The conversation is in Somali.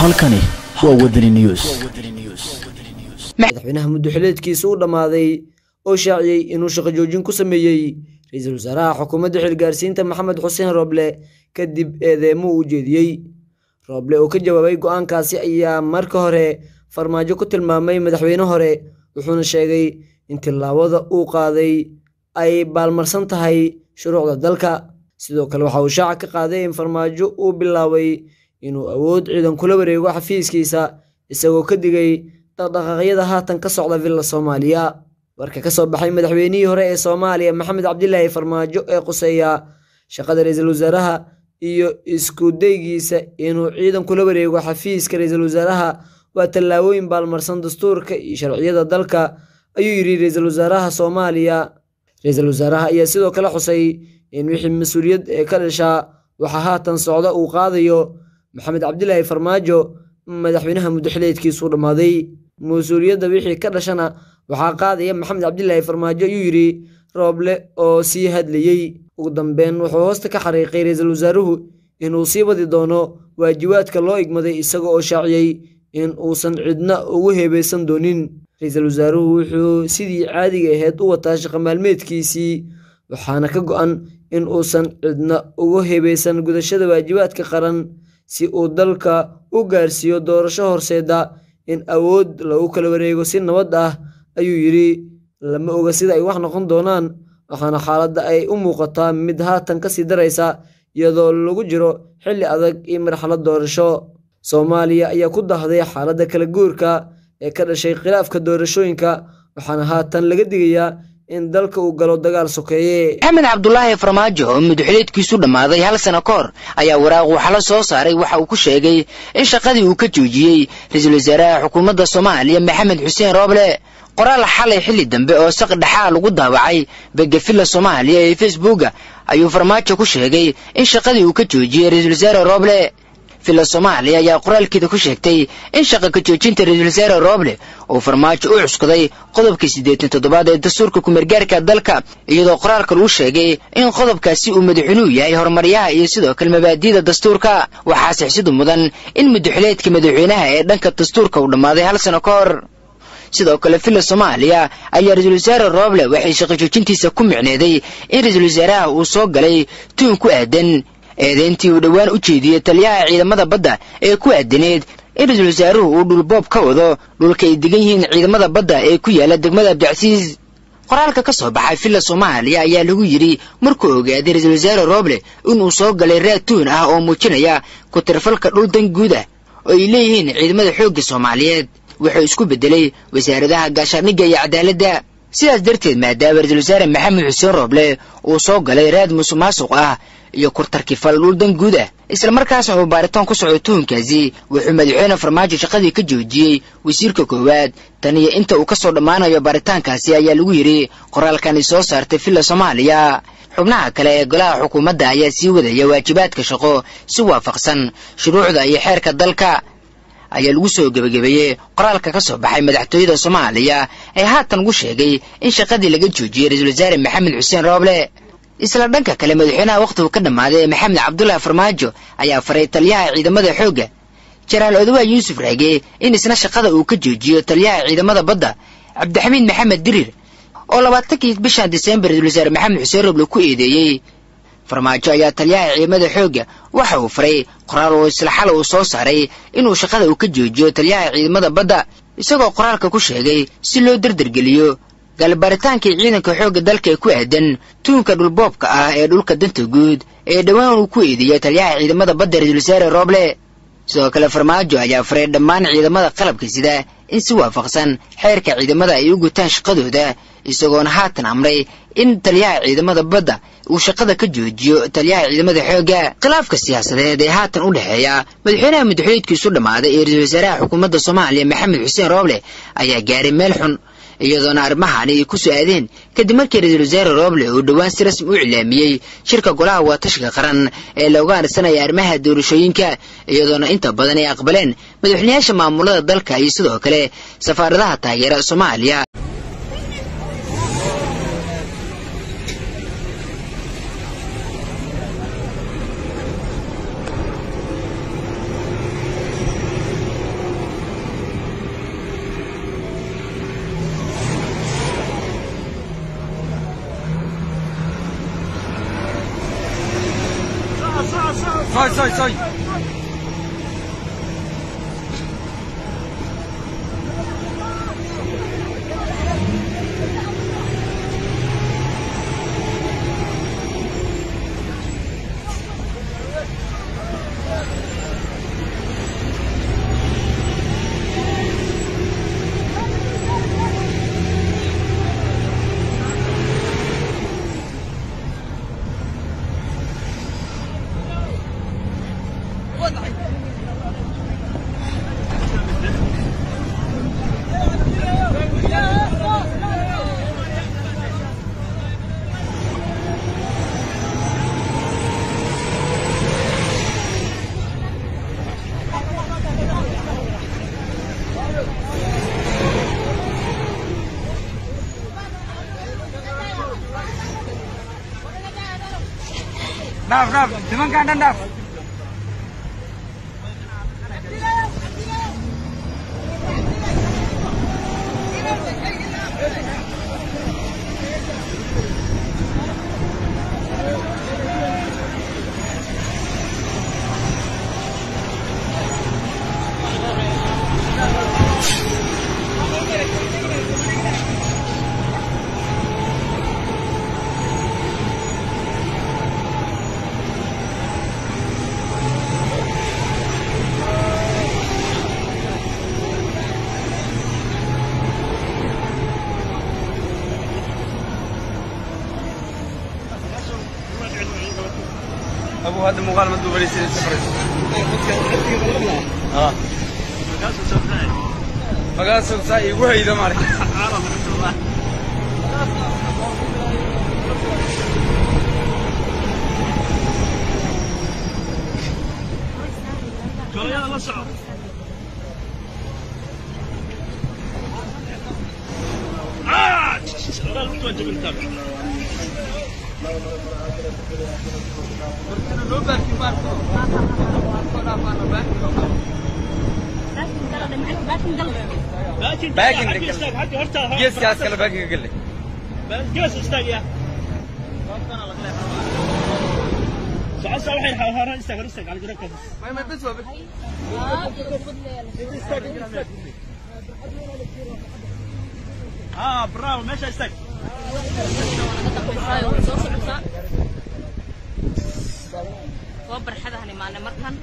halkani waa wadani news madaxweynaha muddoxileedkiisa u dhammaaday oo shaaciyey inuu shaqo joojin ku sameeyey ra-iisul wasaaraha xukuumadda xilgaarsiinta maxamed xuseen rooble kadib eedeemo uu jeediyey rooble oo ka jawaabay go-aankaasi ayaa marka hore farmaajo ku tilmaamay madaxweyne hore wuxuuna sheegay in tillaabada uu qaaday ay baalmarsan tahay shuruucda dalka sidoo kale waxa uu shaaca ka qaaday in farmaajo uu bilaabay inuu awood ciidan kula wareego xafiiskiisa isagoo ka digay dhaqdhaqaaqyada haatan ka socda villa soomaaliya warka ka soo baxay madaxweynihii hore ee soomaaliya maxamed cabdilaahi farmaajo ee quseeya shaqada ra-iisul wasaaraha iyo isku daygiisa inuu ciidan kula wareego xafiiska ra-iisul wasaaraha waa tallaabooyin baalmarsan dastuurka iyo sharciyada dalka ayuu yidhi ra-iisul wasaaraha soomaaliya ra-iisul wasaaraha ayaa sidoo kale xusay in wixii mas-uuliyad ee ka dhashaa waxaa haatan socda uu qaadayo maxamed cabdilaahi farmaajo madaxweynaha muddoxileedkiisuu dhammaaday mas-uuliyadda wixii ka dhashana waxaa qaadaya maxamed cabdilaahi farmaajo ayuu yidhi rooble oo sii hadlayey ugu dambeyn wuxuu hoosta ka xariiqay ra-iisul wasaaruhu inuu sii wadi doono waajibaadka loo igmaday isaga oo shaaciyey in uusan cidna ugu heebeysan doonin ra-iisul wasaaruhu wuxuu sidii caadiga ahayd u wataa shaqo maalmeedkiisii waxaana ka go-an in uusan cidna ugu heebeysan gudashada waajibaadka qaran si uu dalka u gaarsiiyo doorasho horseeda in awood lagu kala wareego si nabad ah ayuu yidhi lama oga sida ay wax noqon doonaan waxaana xaaladda ay u muuqataa mid haatan kasii daraysa iyadoo lagu jiro xilli adag iyo marxalad doorasho soomaaliya ayaa ku dahday xaaladda kala guurka ee ka dhashay khilaafka doorashooyinka waxaana haatan laga digayaa in dalka uu galo dagaal sokeeye maxamed cabdulaahi farmaajo oo muddoxileedkiisu dhammaaday hal sano ka hor ayaa waraaq waxala soo saaray waxa uu ku sheegay in shaqadii uu ka joojiyey ra-iisul wasaaraha xukuumadda soomaaliya maxamed xuseen rooble qoraal xalay xilli dambe oo saq dhexaa lagu daawacay begafilla soomaaliya ee facebooka ayuu farmaajo ku sheegay in shaqadii uu ka joojiyey ra-iisul wasaare rooble villa soomaaliya ayaa qoraalkeeda ku sheegtay in shaqa ka joojinta ra-iisul wasaare rooble uu farmaajo u cuskaday qodobkii siddeetan toddobaad ee dastuurka kumeergaarka dalka iyadoo qoraalka lagu sheegay in qodobkaasi uu madaxweynuhu yahay horumaryaha iyo sidoo kale mabaadi'da dastuurka waxaa sixsidu mudan in muddoxileedka madaxweynaha ee dhanka dastuurka uu dhammaaday hal sano ka hor sidoo kale villa soomaaliya ayaa ra-iisul wasaare rooble waxay shaqo joojintiisa ku micneeday in ra-iisul wasaaraha uu soo galay tuun ku aadan eedeyntii uu dhowaan u jeediyey taliyaha ciidamada badda ee ku aadaneed in ra-iisul wasaaruhu uu dhulboob ka wado dhulka ay degan yihiin ciidamada badda ee ku yaala degmada abdicasiis qoraalka ka soo baxay villa soomaaliya ayaa lagu yidhi markuu ogaaday ra-iisul wasaare rooble inuu soo galay raad tuun ah oo muujinaya ku-tirfalka dhul dan guud ah oo ay leeyihiin ciidamada xoogga soomaaliyeed wuxuu isku beddelay wasaaradaha gaashaandhigga iyo cadaaladda sidaas darteed maadaama ra-iisul wasaare maxamed xuseen rooble uu soo galay raad musuq maasuq ah iyo kurtarkifal dhul dan guud ah islamarkaasna uu baaritaan ku soco tuhunkaasi wuxuu madaxweyne farmaajo shaqadii ka joojiyey wasiirka koowaad tan iyo inta uu ka soo dhammaanayo baaritaankaasi ayaa lagu yidhi qoraalkani soo saartay villa soomaaliya xubnaha kale ee golaha xukuumadda ayaa sii wadaya waajibaadka shaqo si waafaqsan shuruucda iyo xeerka dalka ayaa lagu soo gebagabeeyey qoraalka ka soo baxay madaxtooyada soomaaliya ee haatan ugu sheegay in shaqadii laga joojiyey ra-iisul wasaare maxamed xuseen rooble isla dhanka kale madaxweynaha wakhtigu ka dhammaaday ee maxamed cabdulaahi farmaajo ayaa faray taliyaha ciidamada xoogga jenaraal odawa yuusuf raage in isna shaqada uu ka joojiyo taliyaha ciidamada badda cabdixamiid maxamed dirir oo labaatankii bishan disembar ra-iisul wasaare maxamed xuseen rooble ku eedeeyey farmaajo ayaa taliyaha ciidamada xoogga waxa uu faray qoraal oo isla xal uu soo saaray inuu shaqada uu ka joojiyo taliyaha ciidamada badda isagoo qoraalka ku sheegay si loo dardargeliyo galbaritaankii ciidanka xoogga dalka ee ku aadan tuunka dhulboobka ah ee dhulka danta guud ee dhowaan uu ku eedeeyay taliyaha ciidamada badda ra-iisul wasaare rooble sidoo kale farmaajo ayaa faray dhammaan ciidamada qalabka sida in si waafaqsan xeerka ciidamada ay u gutaan shaqadooda isagoona haatan amray in taliyaha ciidamada badda uu shaqada ka joojiyo taliyaha ciidamada xoogga khilaafka siyaasadeed ee haatan u dhexeeya madaxweynaha madaxweydkiisu dhammaaday ee ra-iisul wasaaraha xukuumadda soomaaliya maxamed xuseen rooble ayaa gaaray meel xun iyadoona arrimahaani ay ku so-aadeen kadib markii ra-iisul wasaare rooble uu dhowaan si rasmi u iclaamiyey shirka golaha waatashiga qaran ee looga adsanaya arrimaha doorashooyinka iyadoona inta badan ay aqbaleen madaxweynayaasha maamulada dalka iyo sidoo kale safaaradaha taageera soomaaliya Soy, soy, soy. Dhaaf, dhaaf. Nimankaan dhan dhaaf. أبو هذا مقال ما تدوب لي سنة سفرت آه مقال سوق ساي وهي إذا مالك باكن دقل جيس كاس كلا باكن قل لي ما ما بس بس اه برافو ماشي استك waa barxadahan imaanay markan